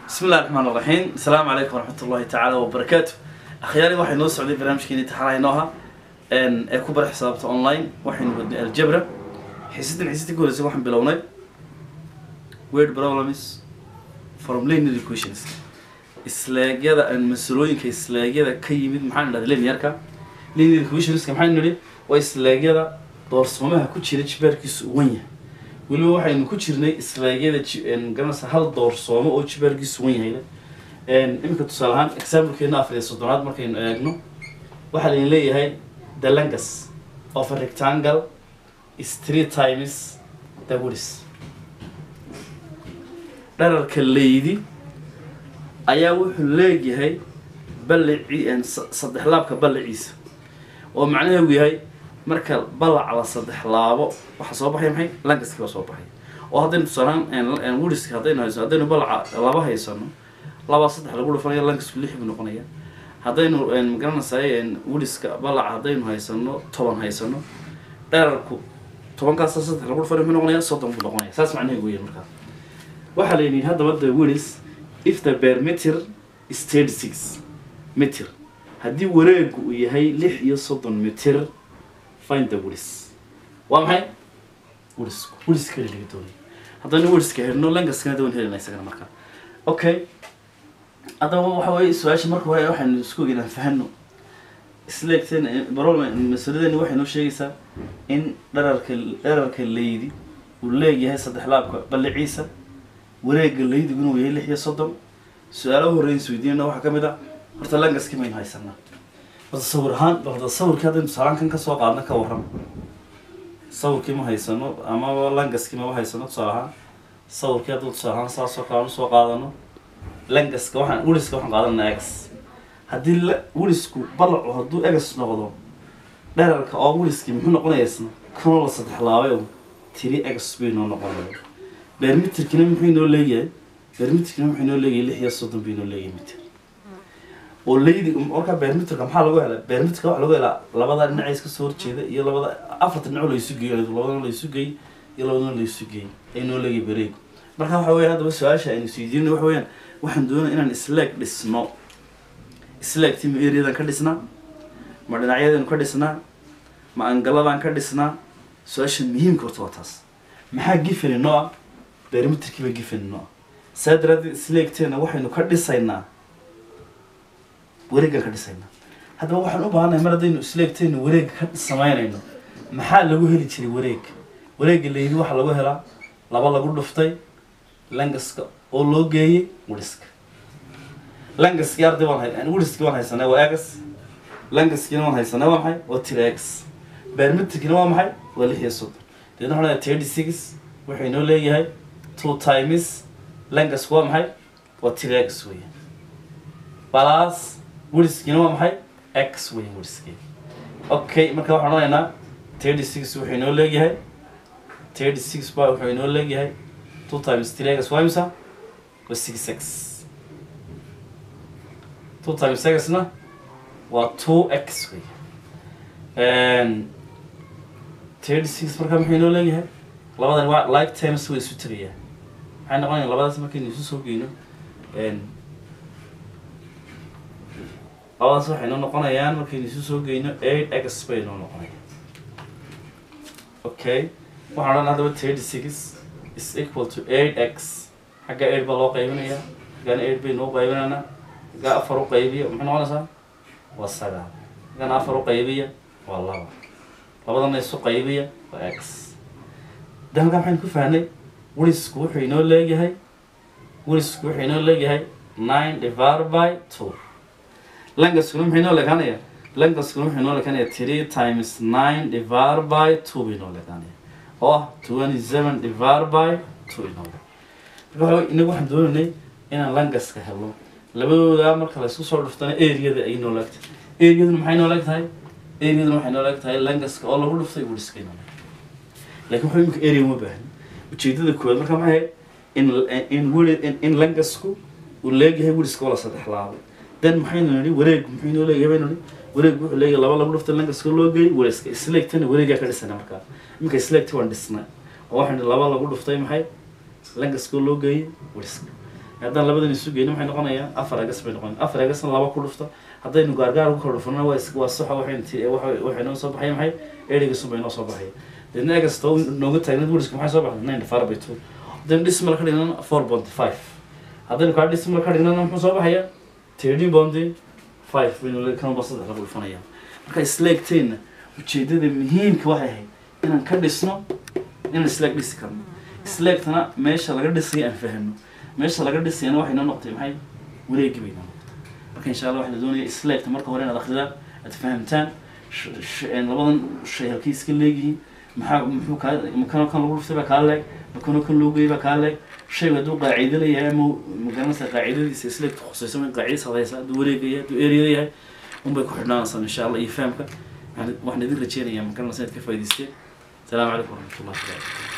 بسم الله الرحمن الرحيم السلام عليكم ورحمة الله تعالى وبركاته أخياري waxay noo socday barnaamijkeeni taxanaynooha een ee ku bar xisaabta online waxaynu wadnay aljabra xiisadan xiisada ka horreysay waxaan bilownay word problems from linear equations isleegyada aan masalooyinka isleegyada ka yimid maxaan idhahda linearka linear equationska maxaynu nidhi waa isleegyada doorsoomaha ku jira jibaarkiisu u wan yahay weliba waxaynu ku jirnay isleegyada garanaysa hal doorsoomo oo jibaarkiisu wan yahay iminka tusaale ahaan examplekeena afar iyo soddonaad markaynu eegno waxaa laydin leeyahay the longest of a rectangle is three times the width dherarka leydi ayaa wuxuu leegyahay ballaci saddex laabka ballaciisa oo macnaheedu yahay marka ballac la saddex laabo waxaa soo baxaya maxay langaski baa soo baxay oo haddaynu tusaalaan widiska haddaynu haysano haddaynu ballaca laba haysano labaa saddex lagu dhufanaya langasku lix buu noqonaya haddaynu magaranaysaay widiska ballaca haddaynu haysano toban haysano dherarku tobankaasa saddex lagu dhufanaya muxuu noqonaya soddon buu noqonaya saas macnaheedu weeyaan markaa waxaa la yidhi haddaba the widis if the perimeter is thirty six meter haddii wareegu uu yahay lix iyo soddon meter find the widis waa maxay widisku widiska laga doonaya haddaynu widiska helno langaskana dawan helina isagana markaa okay haddaba waxa weeye su-aasha marka hore waxaynu isku ogeyn aan fahano isleegteen problem masaladeeni waxay noo sheegaysaa in dherarka dherarka leydi uu leegyahay saddex laabka balliciisa wareega leydigu inuu yahay lix iyo soddon su-aalaha horreyn isweydiinana waxaa ka mid a horta langaski maynu haysanaa horta sawir ahaan horta sawirkii haddaynu tusaalaan kan kasoo qaadna ka warram sawirkii ma haysano amaba langaskii maba haysano tusaale ahaan sawirkii hadduu tusaale ahaan saasoo kale aan usoo qaadano langaska waxaan widiska waxaan qaadanaa ex haddii la widisku ballacu hadduu egas noqdo dherarka oo widiskii muxuu noqonaya isna kanoo la saddex laabay oo tiri egas bay noo noqonaya bermitirkina muxuu inoo leeyahay bermitirkina muxuu inoo leeyahay lix iyo soddon bay inoo leeyahay mitir oo leydi markaa bermitirka maxaa lagu helaa bermitirka waxaa lagu helaa labada dhinaca iska soo horjeeda iyo labada afarta dhinac laysu geeyo labadana laysu geey iyo labadana laysu geey ay noo leeyahay bareegu marka waxa weya haddaba su-aasha aynu isweydiinay waxa weeyaan waxaan doonaya inaan isleeg dhisno isleegtii ma eriyadan ka dhisnaa ma dhinacyadaynu ka dhisnaa ma angaladaan ka dhisnaa su-aasha muhiimka horta waa taas maxaa gifani noo ah bermitirkiiba gifani noo ah saa daraadeed isleegteena waxaynu ka dhisaynaa wareegaan ka dhisaynaa haddaba waxaan u baahannahay mar haddaynu isleegteenu wareega ka samaynayno maxaa lagu heli jiray wareeg wareega layidi waxaa lagu helaa laba lagu dhuftay langaska oo loo geeyey widiska langaskii arday waan hay widiskii waan haysanay waa egas langaskiina waan haysanay waa maxay waa tiri egas bermitirkina waa maxay waa lix iyo soddon deedna waxaan leeyahay thirty six wuxuu inoo leeyahay two times langasku waa maxay waa tiri egas weeyaan balas widiskiina waa maxay x weeyaan widiskii okay marka waxaan odhanaynaa thirty six wuxuu inoo leeyahay thirty six ba wuxuu inoo leeyahay two times three x waa imisa waa six x two times xna waa two x wey thirty six markaa muxuu inoo leeyahay labadan waa like times way isu tegayaan maxay noqonaya labadaas markaynu isu soo geyno labadaas waxay noo noqonayaan markaynu isu soo geyno eight x bay noo noqonayaan okay waxaan odhan haddaba thirty six is equal to eight x xagga eight baa loo qaybinayaa xaggana eight bay noo qaybinaynaa xagga afar u qaybiya maxay noqonaysaa waa sagaal xaggana afar u qaybiya waa laba labadana isu qaybiya waa x de halkaa maxaynu ku fahnay wilisku wuxuu inoo leeyahay wilisku wuxuu inoo leeyahay nine divided by two langaskuna muxuu inoo leekaanaya langaskuna wuxuu inoo leekaanaya three times nine divided by two bay inoo leekaanaya oo ah twenty seven divided by two inoo marka waxa inagu waxaan doonaynay inaan langaska helo labadooda marka laysku soo dhuftana areada ay noo leegtahay areaduna maxay noo leeg tahay areaduna waxay noo leeg tahay langaska oo lagu dhuftay widiska inoo leeg laakiin waxa imika area uma baahni ujeedada koowaad marka maxay in in wid in langasku uu leegyahay widiska oo la saddex laabay then maxaynu nidhi wareegu muxuu inoo leeyahay baynu nidhi wareegu wuxuu leeyahay laba lagu dhuftay langaska loo geeyay widiska isleegtana wareegaa ka dhisana markaa iminka isleegti waan dhisnay oo waxaan laba lagu dhuftay maxay langaskoo loo geeyay widiska haddaan labadan isu geyno waxay noqonayaan afar egas bay noqonayaan afar egasna laba ku dhufta haddaynu gaargaar ku kala dhufnana waa is- waa saxa waxay inti waxay waxay noo soo baxaya maxay erigasun bay noo soo baxaya deedna egasta nooga taagneed wuriska maxay soo baxday nine divided by two haddaynu dismal ka dhignana four point five haddaynu kaa dismal ka dhignana muxuu soo baxaya thirteen point five baynu kanba saddex lagu dhufanaya marka isleegteenna ujeedada muhiimka waxay ahayd inaan ka dhisno inaan isleeg dhisi karno isleegtana meesha laga dhisay aan fahno meesha laga dhisayana waxay noo noqotay maxay wareegi bay noo noqotay marka insha allah waxaa la doonaya isleegta marka hore inaad akridaan aad fahamtaan sh- sh- een labadan shay halkay iska leegyihiin maxaa muxuu kaa makano kan lagu dhuftay baa kaa leeg makano kan loo geeyay baa kaa leeg shaygu hadduu qaacido leeyahay ama magaranaysa qaacidadiisa isleegta khusayso in qaacidis hadaysa hadduu wareegaya hadduu eriyada yahay unbay ku xidhnaanaysaa insha allah iyo fahamka waxaan waxaan idin rajeynayaa magaranaysa inaad ka faa'idaysteen السلام عليكم ورحمة الله وبركاته